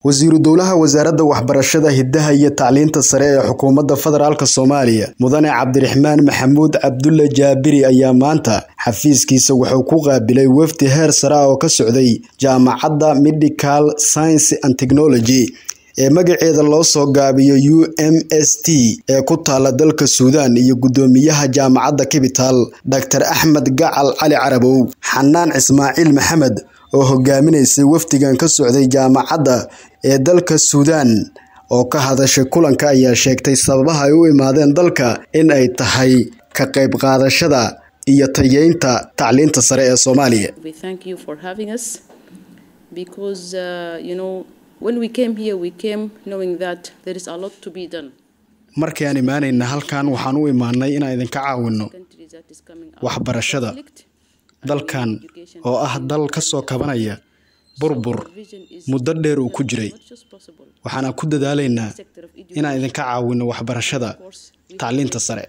wasiiru dowlaha wasaaradda waxbarashada hiddaha iyo tacliinta sare ee xukuumadda federaalk soomaaliya mudane cabdiraxmaan maxamuud cabdulle jaabiri ayaa maanta xafiiskiisa wuxuu ku qaabilay wafdi heer sare ah oo ka socday jaamacadda medical science and technology ee magaceeda loo soo gaabiyo u m s t ee ku taala dalka suudaan iyo guddoomiyaha jaamacadda capital dor axmed gacal cali carabow xanaan ismaaciil maxamed oo hogaaminaysay wafdigan ka socday jaamacadda ee dalka suudaan oo ka hadashay kulanka ayaa sheegtay sababaha ay u imaadeen dalka in ay tahay ka qayb qaadashada iyo tayeynta tacliinta sare ee soomaaliya markii aan imaanayna halkan waxaan u imaanay inaan idinka caawinno waxbarashada dalkan oo ah dal ka soo kabanaya burbur muddo dheer uu ku jiray waxaana ku dadaalaynaa inaan idinka caawinno waxbarashada tacliinta sare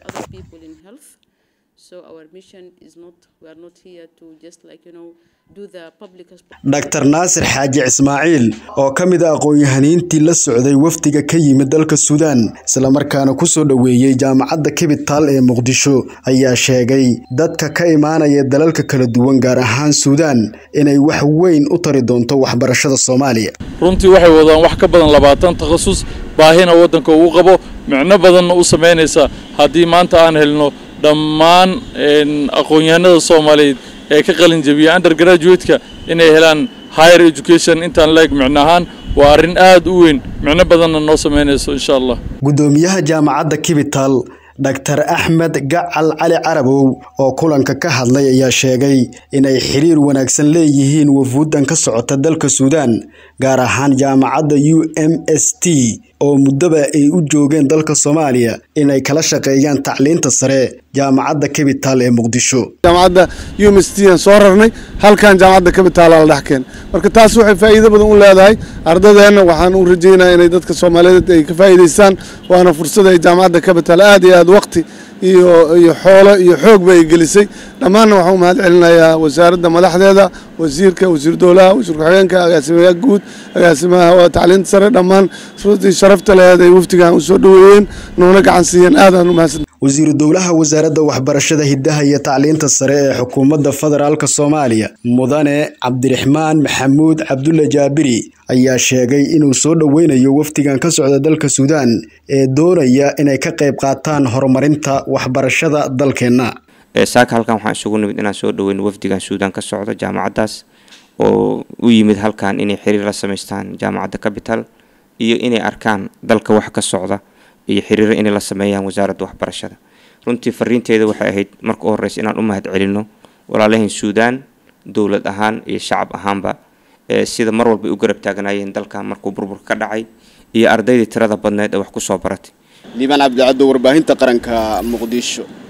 dor naasir xaaji ismaaciil oo ka mid a aqoon-yahaniintii la socday wafdiga ka yimid dalka suudaan islamarkaana kusoo dhoweeyey jaamacadda capital ee muqdisho ayaa sheegay dadka ka imaanaya dalalka kala duwan gaar ahaan suudaan inay wax weyn u tari doonto waxbarashada soomaaliya runtii waxay wadaan wax ka badan labaatan takhasus baahina waddanka uu qabo micno badanna u samaynaysa haddii maanta aan helno dhammaan aqoon-yahanada soomaaliyeed ee ka qalin jabiya undergraduate-ka inay helaan higher education intaan la eg micno ahaan waa arrin aada u weyn micno badanna noo samaynayso insha allah guddoomiyaha jaamacadda capital dor axmed gacal cali carabow oo kulanka ka hadlay ayaa sheegay inay xiriir wanaagsan leeyihiin wafuuddan ka socota dalka suudaan gaar ahaan jaamacadda u m s t oo muddaba ay u joogeen dalka soomaaliya inay kala shaqeeyaan tacliinta sare jaamacadda capital ee muqdisho jaamacadda u m s t aan soo rarnay halkan jaamacadda capital la dhex keen marka taas waxay faa'iido badan u leedahay ardadeenna waxaan u rajeynaya inay dadka soomaaliyeed ay ka faa'iidaystaan waana fursad ay jaamacadda capital aad iyo aad waqti iyo iyo xoolo iyo xoogba ay gelisay dhammaanna waxaan u mahad celinayaa wasaaradda madaxdeeda wasiirka wasiir dowlaha wasiir ku-xigeenka agaasimaha guud agaasimaha tacliinta sare dhammaan sharafta laheed ay wafdigan u soo dhoweeyeen noona gacan siiyeen aadaan u mahadsan wasiiru dowlaha wasaaradda waxbarashada hiddaha iyo tacliinta sare ee xukuumadda federaalk soomaaliya mudane cabdiraxmaan maxamuud cabdulle jaabiri ayaa sheegay inuu soo dhoweynayo wafdigan ka socda dalka suudaan ee doonaya inay ka qayb qaataan horumarinta waxbarashada dalkeenna saaka halkan waxaan isugu nimid inaan soo dhoweyno wafdigan suudaan ka socda jaamacaddaas oo u yimid halkan inay xiriir la samaystaan jaamacadda capital iyo inay arkaan dalka wax ka socda iyo xiriiro inay la sameeyaan wasaaradda waxbarashada runtii fariinteeda waxay ahayd marka u horreysa inaan u mahad celino walaalahayn suudaan dowlad ahaan iyo shacab ahaanba sida mar walba u garab taaganayeen dalkan markuu burburka ka dhacay iyo ardaydii tirada badneed ee wax kusoo baratay liibaan cabdicaddo warbaahinta qaranka muqdisho